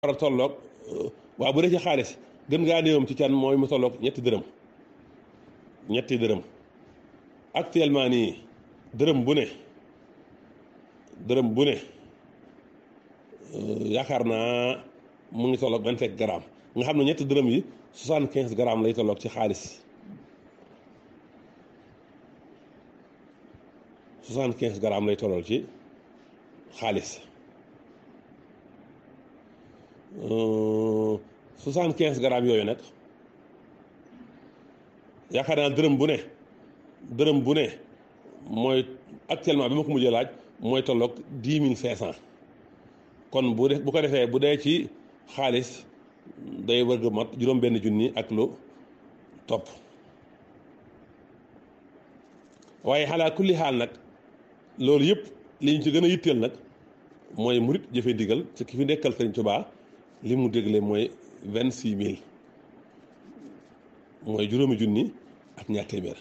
war a tolloog waaw bu dee ci xaalis gën ngaa néewam ci can mooy mu tolloog ñetti dërëm ñetti dërëm actuellement nii dërëm bu ne dërëm bu ne yaakaar naa mu ngi tolloog vingt-cinq grammes nga xam ne ñetti dërëm yi soixante-quinze grammes lay tolloog ci xaalis soixante-quinze grammes lay tollool ci xaalis soixante-quinze grammes yooyu nag yaakaar naa dërëm bu ne dërëm bu ne mooy actuellement bi ma ko mujjee laaj mooy tolloog dix mille cinq cent kon bu def bu ko defee bu dee ci xaalis day wërg mat juróom benn junni ak lu topp waaye xalaa kulli xaal nag loolu yëpp li ñu ci gën a yitteel nag mooy murit jëfe ndigal ci ki fi nekkal Sëriñ Tuubaa li mu dégle mooy vingt six mille mooy juróomi junni ak ñaar téeméer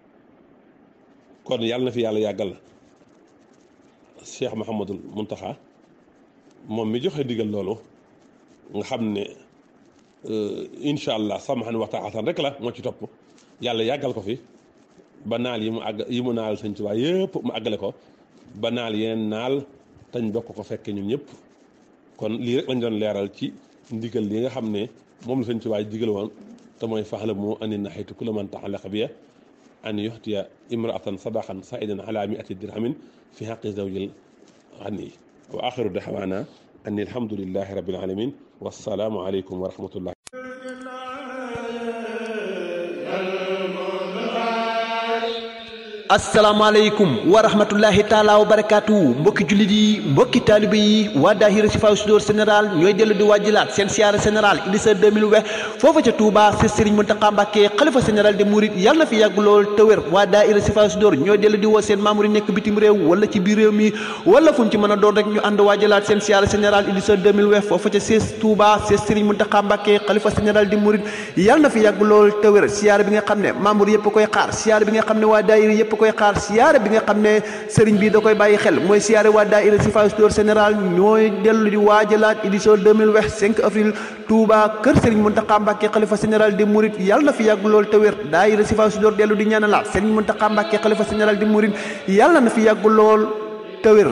kon yàlla na fi yàlla yàggal Cheikh Mouhamadul Muntaxa moom mi joxe ndigal loolu nga xam ne incha allah samahan wa taatan rek la moo ci topp yàlla yàggal ko fi ba naal yi mu àgg yi mu naal Sëriñ Tuubaa yëpp mu àggale ko ba naal yeneen naal tañ bokk ko fekke ñun ñëpp kon lii rek lañ doon leeral ci ndigal li nga xam ne moom la Sëriñ Tuubaa digal woon te mooy faxlamu anni nahaytu kulla man ta'allaqa biya an yuxtiya imraatan sadaqan saidan ala miati dirhamin fi xaqi zawjil xani wa axiru daxwaana anni alhamdulillahi rabbil alamin wassalaamu aleykum wa rahmatullah asalaamaaleykum wa rahmatullahi taala wa barakaatu mbokki jullit yi mbokki taalibe yi waa daahira Sifaa Sudoor général ñooy dellu di wàjjilaat seen siyaara général Idrissa 2020 foofa ca Touba si Serigne Mountakha Mbacké xalifa général de Mouride yàlla na fi yàgg lool te wér waa daahira Sifaa Sudoor ñooy dellu di woo seen membre yi nekk bitim réew wala ci biir réew mi wala fu ñu ci mën a doon rek ñu ànd wàjjilaat seen siyaara général Idrissa 2020 foofa ca siis Touba si Serigne Mountakha Mbacké xalifa général de Mouride yàlla na fi yàgg lool te wér siyaara bi nga xam ne membre yëpp koy xaar siyaara bi nga xam ne waa daahira yëpp koy xaar siyaare bi nga xam ne sëriñ bi da koy bàyyi xel mooy siyaare waa daayira Sifaa Sudoor général ñooy dellu di waajalaat édition 2020 5 avril Touba kër sëriñ Mountakha Mbacké xalifa général des Mourides yàlla na fi yàgg lool te wér daayira Sifaa Sudoor dellu di ñaanalaat sëriñ Mountakha Mbacké xalifa général des Mourides yàlla na fi yàgg lool te wér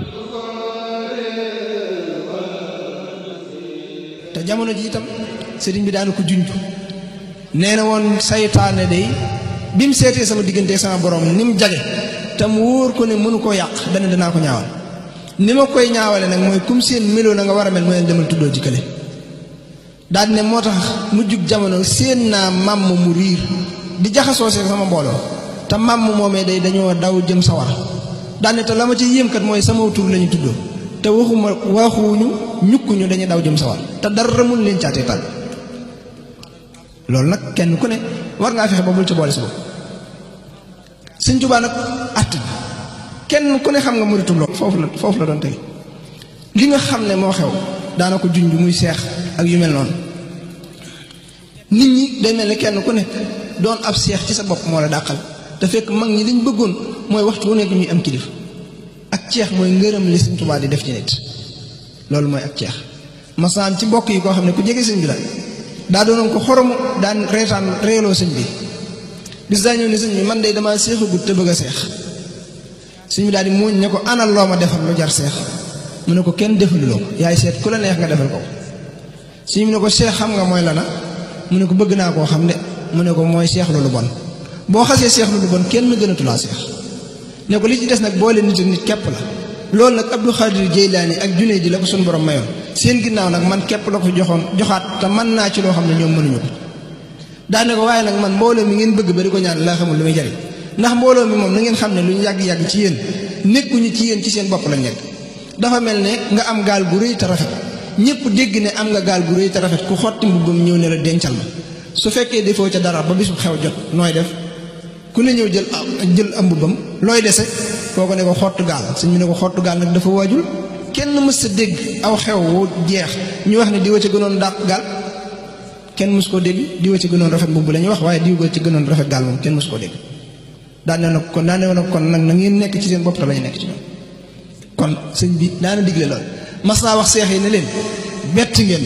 te jamono ji itam sëriñ bi daana ko junj nee na woon saytaane day bi mu seetee sama diggante sama borom ni mu jage te mu wóor ko ne mënu koo yàq dana danaa ko ñaawal ni ma koy ñaawale nag mooy comme seen meloo na nga war a mel mooy demal tuddoo jikkale daal ne moo tax mujjug jamono seen naa màmm mu riir di jaxasoo see sama mbooloo te màmm moomee day dañoo daw jëm sawar daal ne te la ma ci yéem kat mooy sama tur la ñu tuddoo te waxuma waxuñu ñukkuñu dañuy daw jëm sawar te dara mun leen caatee tal loolu nag kenn ku ne war ngaa fexe ba bul ci boole si bopp sëñ Tuubaa nag att kenn ku ne xam nga muritum loolu foofu la foofu la doon tege li nga xam ne moo xew daana ko junj muy seex ak yu mel noonu nit ñi day mel ne kenn ku ne doon ab seex ci sa bopp moo la dàqal te fekk mag ñi liñ bëggoon mooy waxtu wu nekk ñuy am kilifa ak ceex mooy ngërëm li sëñ Tuubaa di def ci nit loolu mooy ak ceex masaan ci mbokk yi koo xam ne ku jege sëñ bi la daa doonoon ko xoromu daan reetaan reeloo sëñ bi bis daa ñëw ne sëñ bi man de damaa seexagut te bëgg a seex sëñ bi daal di muuñ ne ko anal loo ma defal lu jar seex mu ne ko kenn defaluloo ko yaay seet ku la neex nga defal ko sëñ bi ne ko seex xam nga mooy lana mu ne ko bëgg naa koo xam de mu ne ko mooy seex lu lu bon boo xasee seex lu lu bon kenn gënatulaa seex ne ko li ci des nag boole nit ak nit képp la loolu nag Abdou Khadir Jeylaani ak Junayd di la ko suñu borom mayoon seen ginnaaw nag man képp la ko joxoon joxaat te mën naa ci loo xam ne ñoom mënuñu ko daane ko waaye nag man mbooloo mi ngeen bëgg ba di ko ñaan laa xamul lu muy jariñ ndax mbooloo mi moom na ngeen xam ne lu ñu yàgg-yàgg ci yéen nekkuñu ci yéen ci seen bopp lañ nekk dafa mel ne nga am gaal gu rëy te rafet ñëpp dégg ne am nga gaal gu rëy te rafet ku xotti mbubbam ñëw ne la dencal ma su fekkee defoo ca dara ba bisu xew jot nooy def ku ne ñëw jël jël am mbubbam looy dese koo ko ne ko xottu gaal suñ mu ne ko xottu gaal nag dafa waajul kenn mës sa dégg aw xew wu jeex ñu wax ne di wa ca gënoon dàq gaal kenn mës koo dégg di wa ca gënoon rafet mbubb la ñuy wax waaye di wa ca gënoon rafet gaal moom kenn mës koo dégg daan ne nag kon daan ne nag kon nag na ngeen nekk ci seen bopp te bañ a nekk ci ñoom kon sëñ bi daana digle lool mas naa wax seex yi ne leen bett ngeen